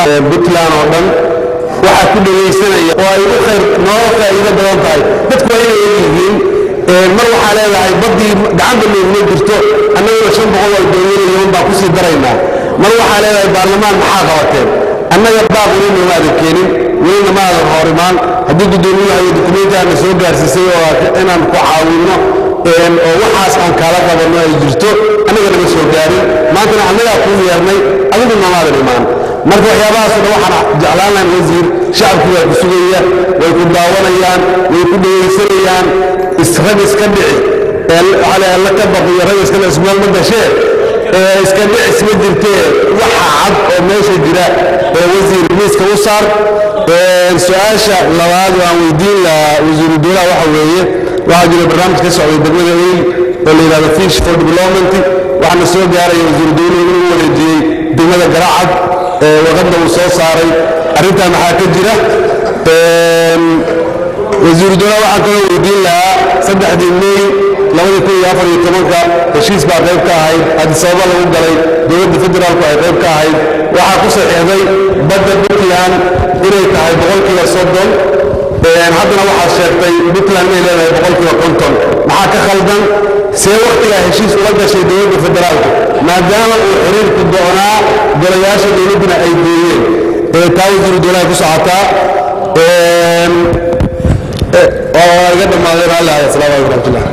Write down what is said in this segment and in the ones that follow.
puntland oo dhan waxaa ku dhegaysanaya oo ay u khayr nooga faa'iido badan tahay dadku waa inay ogyihiin mar waxaa leedahay baddii gacanta nooguma jirto annaguna shan boqol oo doonyanayaan baa kusii daraynaa mar waxaa leedahay baarlamaan maxaa qabateen annaga baaq weli noomaadan keenin welina ma aadan horimaan haddii guddoomiyaha iyo dukumentigaana soo gaarsiisay oo inaan ku caawinno oo waxaas aan kaala qabanno ay jirto annaga naga soo gaarin maantana annagaa kuu yeernay adigu noomaadan imaan marka waxyaabahaasoo dhan waxaan jeclaan lahayn wasiir shacabku waa ku sugaya way ku daawanayaan way ku dhegaysanayaan rag iska dhici alla ka baqiyo rag iska dhici ismeel ma gashee iska dhicis ma jirtee waxa cad oo meesha jira ee wasiir miiska u saar su-aasha labaad oo aan weydiin lahaa wasiiru dowlaha waxa weeye waxaa jira barnaamij ka socday degmada eyl oo la yidhahdo fish for development waxaana soo gaaraya wasiiru dowluhu inuu wareejiyey degmada garacad waqadna uu soo saaray arrintaa maxaa ka jira wasiiru dowlaha waxaan kaloo weydiin lahaa saddexdii mey labadii kun iyo afar iyo tobanka heshiis baa qayb ka ahayd hadisababa lagu galay dowladda federaalku ay qayb ka ahayd waxaa ku saxiixday badda puntland inay tahay boqolkiiba soddon haddana waxaad sheegtay puntland inay leedahay boqolkiiba konton maxaa ka khaldan see wakhtigaa heshiis ula gashay dowladda federaalka maadaama uu xiriirku doonaa golayaasha dowladduna ay gooyeen taa wasiiru dowlaha ku socotaa waa iga dhammaadeen alla asalaamu calaykum raxmatullah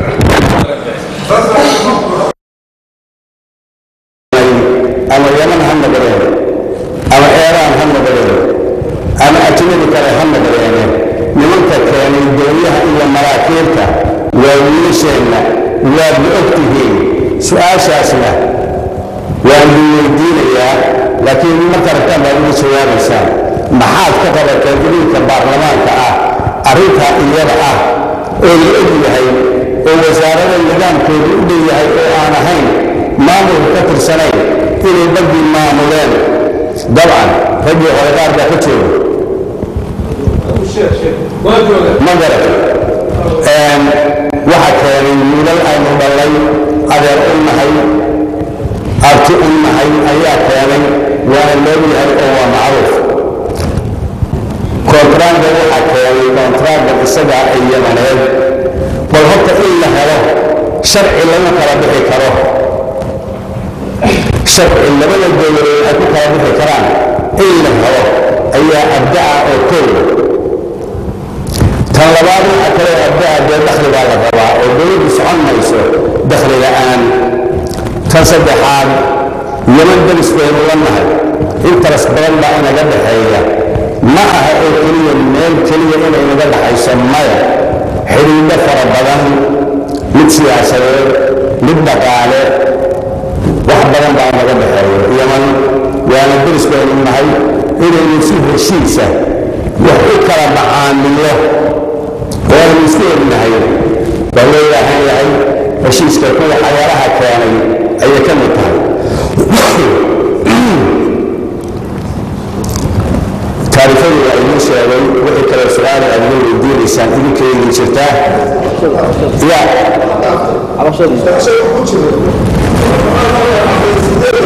ama yaman ha noqdeen ama eeraan ha noqdeen ama ajnabi kale ha noqdeen nimanka keenay doonyaha iyo maraakiibta waa wiilasheenna waad ma og tihiin su-aashaasna waan idin weydiinayaa laakiin marka rabtaan baad uga jawaabaysaan maxaad ka qabateen idinka baarlamaanka ah arrintaa iyada ah oo la og yahay oo wasaarada nidaamkoodu u dhow yahay oo aan ahayn maamulka ka tirsanayn inay baddii maamuleen dabcan raggii hore qaar baa ka jooga ma garat waxa keenay wiilal aynu dhallay adeer u nahay abti u nahay ayaa keenay waana loo yahay oo waa macruuf kontraagga waxaa keenay kontraagga isagaa ay yamaneed bal horta in la helo sharci lagu kala bixi karo sharci labada dowladood ay ku kala bixi karaan in la helo ayaa abda'a oo koowa tan labaad waxa kale abda'a dee dakhli baa la rabaa oo dowladdu socon mayso dakhli la'aan tan saddexaad yaman deris baynu la nahay interes badan baa inaga dhexeeya ma aha oo keliya meel keliya inay naga dhaxayso maya xidhiidho fara badan mid siyaasadeed mid dhaqaale wax badan baa naga dhexeeya yaman waana deris baynu nahay inaynu si heshiisa wax u kala macaamilo waanu iska egnahay waa loo baahan yahay heshiiska kuwa xayaaraha keenay ayay ka mid tahay taariifadii waa idiin sheegay wixii kale su-aal aad iga weydiinaysaan idinka idin jirtaa ya